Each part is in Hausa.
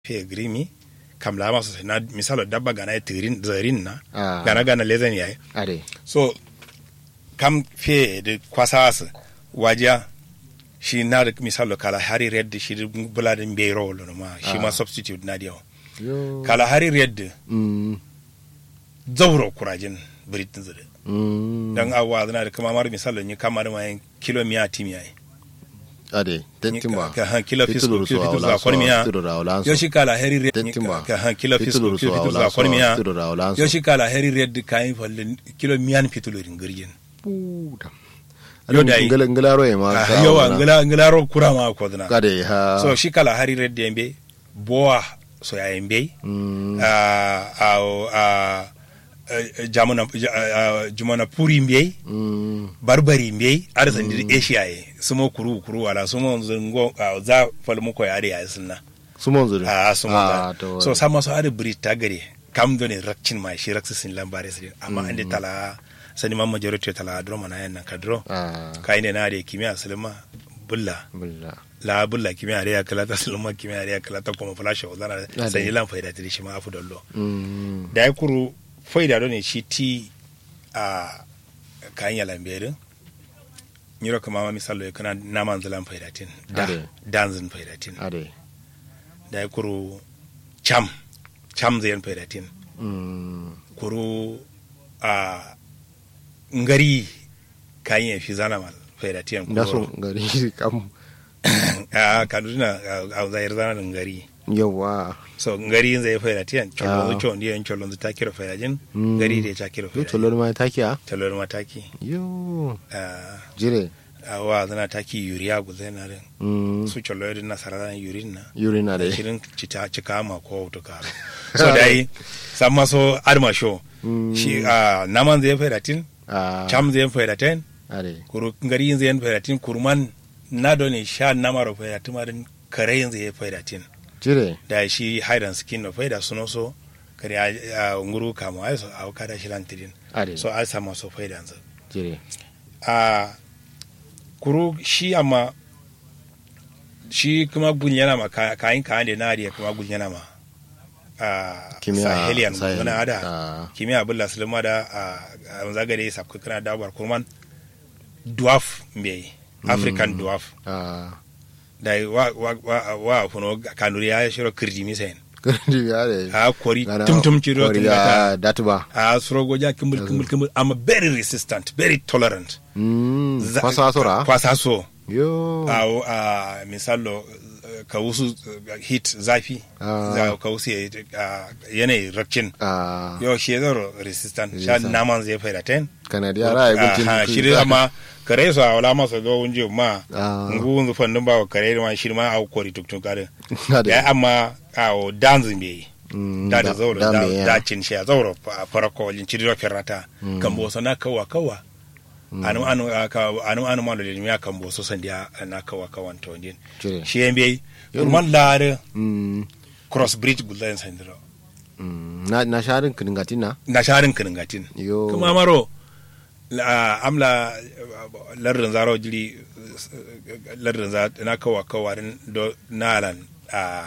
fe grimi kam la maso na misalo dabba gana tirin zarin na Ah. gana gana lezen yayi ade so kam fe da kwasas wajiya shi na da misalo kala hari red shi da bula da mbe role ma shi ma Ah. substitute na diyo yo kala hari red mm zauro kurajin britain zade mm dan awa zana da kama mar misalo ni kamar ma kilo miya timi yayi ade tentimba ka han kilo fisko Fitulur kilo so fisko awla za kon miya so fitulur awla yo shi kala hari red Tentimba. ka han kilo fisko Fitulur kilo so fisko awla za kon miya so fitulur awla yo shi kala hari red kayin falle kilo miyan fitulurin girgin puda Yo alo dai. ngala ngala roye ma Ah, ka yawa awla. ngila ngila ro kura ma ko dana kade ha so shi kala hari red yembe boa so ya yembe mm a a a jamuna ah, jumana puri mbe mm barbari mbe ar sandi asia ye sumo kuru kuru wala sumo zungo ah, za falmu ko yare ya sunna sumon zuri a sumo Ah, za to so sama so ada bri tagare kam do ne rakcin ma shi raksin lambare sai amma ande tala sani ma majority tala dro mana yan ka dro ah kai ne na da kimiyya sulma bulla bulla la bulla kimiyya da ya kala ta sulma kimiyya da ya kala ta kuma flash wa zana Ade. sai lan faida ta shi ma afu dallo mm da ya kuru faida do ne shi ti a kayan ya lamberin nyiro kama ma misalo ya kana naman zalan faidatin da Ade. danzin faidatin ade da ya kuru cham cham zayan faidatin mm kuru a ngari kayan ya fi zana mal faidatin da so gari kam a kaduna a zayar zana da ngari yawa so ngari zai faidatin Ah. cholon zu chon diyan cholon zu ta kira faidajin Mm. ngari da ya ta kira yo faidajin tolor ma takiya talor mataki yo ah, jire a wa zana taki yuriya gu zai na rin mm su cholo yadda na sarara yurin na yurina de shirin cita cika ma ko to karo so dai san maso arma show Mm. shi a naman zai faidatin ah cham zai faidatin ade kuru ngari zai faidatin kuruman na do ne sha namaro faidatin marin kare zai faidatin jire da shi hide and skin no faida suno so kare a a nguru kama ai so a kada shi lantidin ade so ai sama so faida yanzu jire a kuru shi amma shi kuma gun yana ma ka- kayan kayan da nariya kuma gun yana ma a Kimiyya sahelian Sahel. wani ada Ah. kimiyya abin sulma da a zagare ya sabka kana dabar kurman dwarf mai african dwarf ah da wa wa wa wa funo kanuri ya shiro kirji misayin gari ade a kori Gana tum-tum ciro kori tum ya datuba a sorogo ja kimbul kimbul kimbul amma very resistant very tolerant mm Za- kwasa sora kwasa so yo a a misalo eh, ka wasu eh, heat zafi Ah. za ka wasu ya- ah, yanayi rakcin ah yau shi zaro resistant sha Resistant. naman zai faida ten kanadiya ra ya gulcin Aha, shi dai amma kare su a wala masa zo wunje ma Ah. ngu wunzu fandun ba wa kare da ma shi ma a kori tuktuk kare ade ya amma a o danzin bai Mm, da da zauro da me ya. da cin shi a zauro a farko wajen cidiro ferrata kan boso na kawa kawa anu anu aka anu anu malo de miya kan boso sandiya na kawa kawan to din Jire. shi yembe kurman lare Mm, cross bridge gulan sandiro mm, na na sharin kiningatina na sharin kiningatin yo kuma maro la amla lardin zaro jiri lardin za na kawa kawa din do nalan a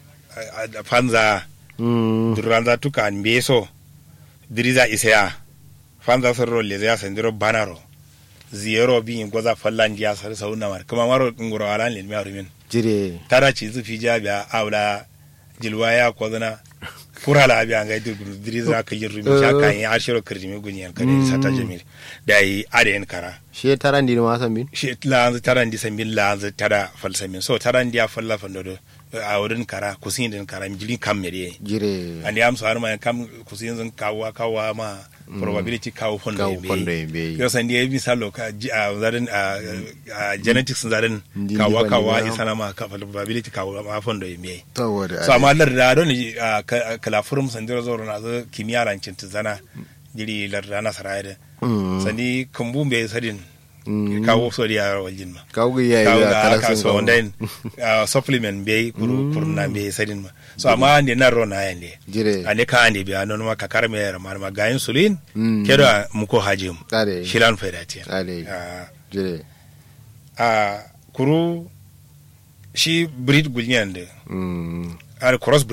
a- a fanza mm, duranza tuka an beso diriza isaya fanza sorro le ya sandiro banaro ziyero bi goza fallan jiya sar sauna mar kuma maro ngoro alan le mi arumin jire tara ci zu fi jabiya awla jilwaya ko zana kura la biya ngai dirgu diriza ka yirru mi sha kan ya ashiro kirjimi gunyan kare sata jamil dai aden kara she taran di ma san bin shi lanzu taran di sambin lanzu tara falsamin so taran dia falla fandodo a wurin kara kusin din kara jilin kam mere jire and yam so harma kam kusin zan kawo kawo ma probability kawo fondo Kawo fondo be yembe. yo san dia misalo ka ji- a zarin a a genetics zarin Ndi kawo liba kawo liba. isana ma ka probability kawo ma fondo yembe saboda so amma lar da don kala furum san dira zoro na zo kimiyya rancin zana jiri lar da na sarayda Mm. sani kumbu be sadin Mm. kawo so dia waljin ma kawo ya kawo yi ga kala aka sun so kawo wanda uh, supplement be kuru kuru na be sadin ma so amma ne na ro na yande jire ane ka ande be anon ma kakar me yara mar ma gayin sulin Mm. kedo muko hajim Ade. shilan faidati Ade. a jire a kuru shi breed gulnyande mm, ar cross